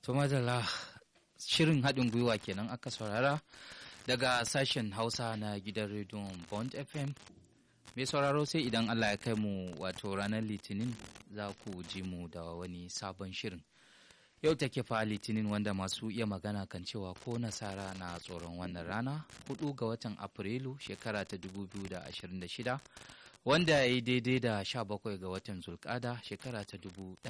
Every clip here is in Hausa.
To madalla shirin haɗin gwiwa kenan aka saurara daga sashen Hausa na gidan rediyon Bond FM. Mai sauraro sai idan Allah ya kai mu wato ranar Litinin za ku ji mu da wani sabon shirin. Yau take fa Litinin wanda masu iya magana kan cewa ko nasara na tsoron wannan rana hudu ga watan Afrilu shekara ta 2026 wanda ya yi daidai da 17 ga watan Zulkada shekara ta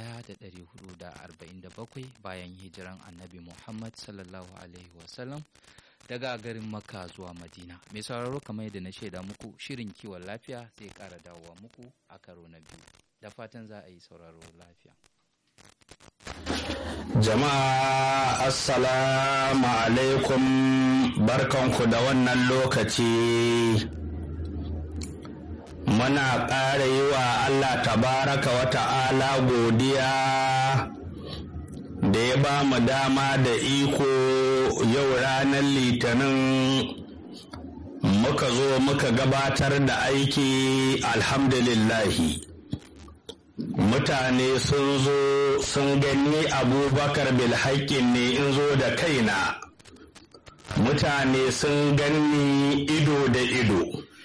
1447 bayan hijiran annabi Muhammad sallallahu Alaihi wasallam daga garin Makka zuwa Madina. Mai sauraro kamar yadda na shaida muku shirin kiwon lafiya zai ƙara dawowa muku a karo na biyu. Da fatan za a yi sauraro lafiya. Jama'a Assalamu alaikum barkanku da wannan lokaci. Muna ƙara yi wa Allah tabaraka wa ta'ala godiya da ya ba mu dama da iko yau ranar litinin muka zo muka gabatar da aiki alhamdulillahi. mutane sun zo sun gani abubakar bilhaƙin ne in zo da kaina mutane sun gani ido da ido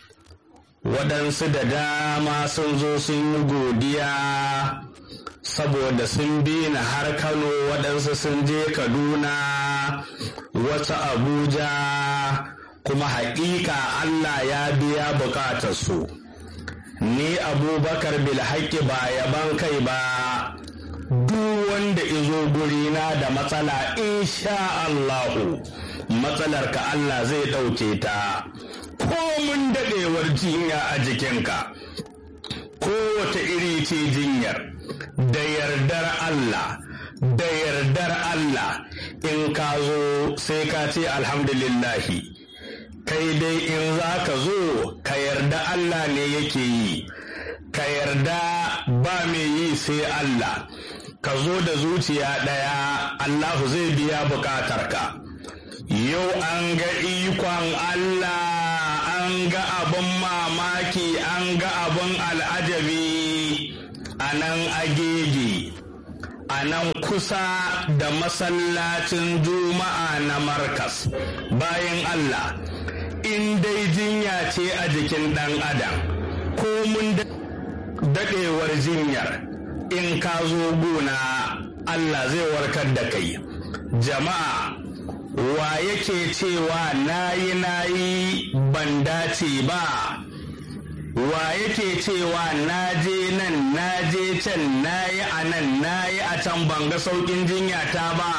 waɗansu da dama sun zo sun yi godiya saboda sun bi ni har kano waɗansu sun je kaduna wasu abuja kuma haƙiƙa allah ya biya buƙatarsu su ni abubakar bilhaƙi ba yaban kai ba duk wanda izo gurina da matsala insha Allahu matsalar ka Allah zai ɗauke ta komun daɗewar jinya a jikinka kowace iri ce jinyar da yardar Allah da yardar Allah in ka zo sai ka ce alhamdulillahi kai dai in za ka zo ka yarda Allah ne yake yi ka yarda ba mai yi sai Allah ka zo da zuciya ɗaya Allahu zai biya bukatarka yau an ga ikon Allah an ga abin mamaki an ga abin al'ajabi a nan agege a nan kusa da masallacin juma'a na markas bayan Allah in dai jinya ce a jikin ɗan adam ko mun daɗewar jinyar in ka zo gona Allah zai warkar da kai jama'a wa yake cewa nayi nayi ban dace ba wa yake cewa naje nan naje can nayi a nan nayi a can ban ga sauƙin jinya ta ba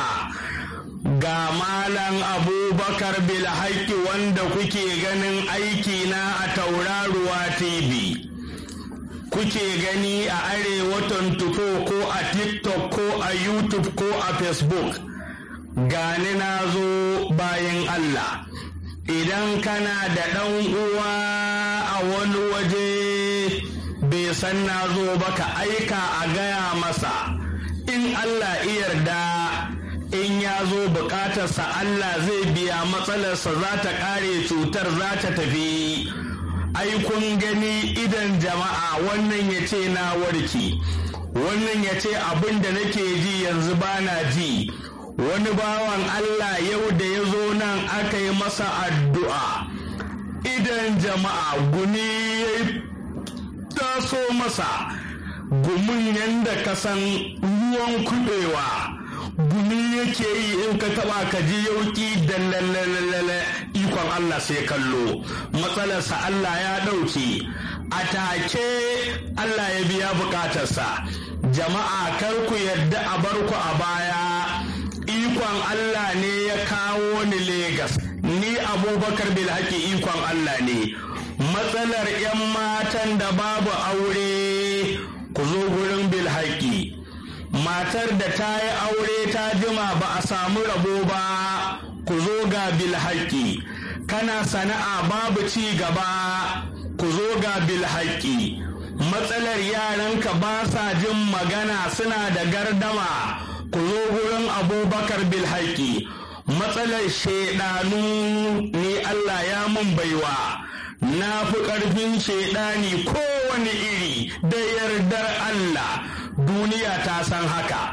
ga malam abubakar bilhaki wanda kuke ganin aiki na a tauraruwa tv kuke gani a arewa 24 ko a tiktok ko a youtube ko a facebook gani na zo bayan allah idan kana da ɗan uwa a wani waje bai san na zo ba ka aika a gaya masa in allah yarda in ya zo bukatarsa Allah zai biya matsalarsa za ta kare cutar za ta tafi ai kun gani idan jama'a wannan ya ce na warki wannan ya ce abin da nake ji yanzu ba na ji wani bawan Allah yau da ya zo nan aka yi masa addu'a idan jama'a guni ya taso masa gumin yadda ka san ruwan kubewa gumi yake yi in ka taba ka ji yauki da lalalala ikon Allah sai kallo matsalarsa Allah ya ɗauke a take Allah ya biya bukatarsa jama'a kar ku yadda a bar ku a baya ikon Allah ne ya kawo ni Legas ni abubakar bilhaki ikon Allah ne matsalar 'yan matan da babu aure ku zo gurin bilhaki matar da ta yi aure ta jima ba a samu rabo ba ku zo ga bilhaki kana sana'a babu ci gaba ku zo ga bilhaki matsalar yaranka ba sa jin magana suna da gardama ku zo gurin abubakar bilhaki matsalar shaidanu ni Allah ya mun baiwa na fi ƙarfin shaidani kowane iri da yardar Allah duniya ta san haka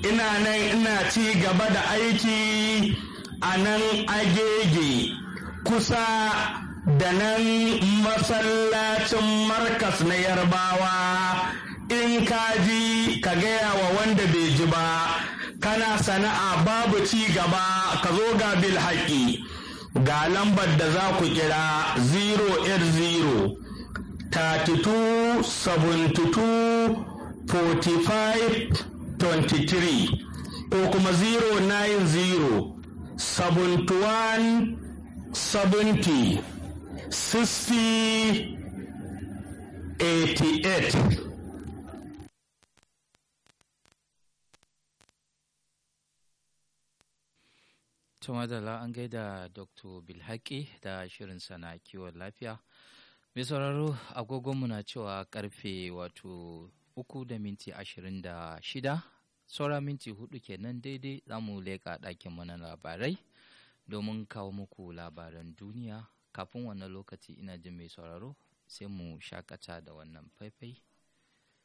ina nan ina ci gaba da aiki a nan agege kusa da nan masallacin markas na yarbawa in ka ji ka gaya wa wanda bai ji ba kana sana'a babu ci gaba ka zo ga bil haƙi ga lambar da za ku kira 080 32 72 45 23 ko kuma 090 71 70 60 88 Tumadala an gaida Dr. Bilhaki da shirin sana kiwon lafiya. Mai sauraro agogonmu na cewa karfe wato uku da minti ashirin da shida, saura minti hudu kenan daidai za mu leƙa ɗakin mana labarai domin kawo muku labaran duniya. Kafin wannan lokaci ina jin mai sauraro sai mu shakata da wannan faifai.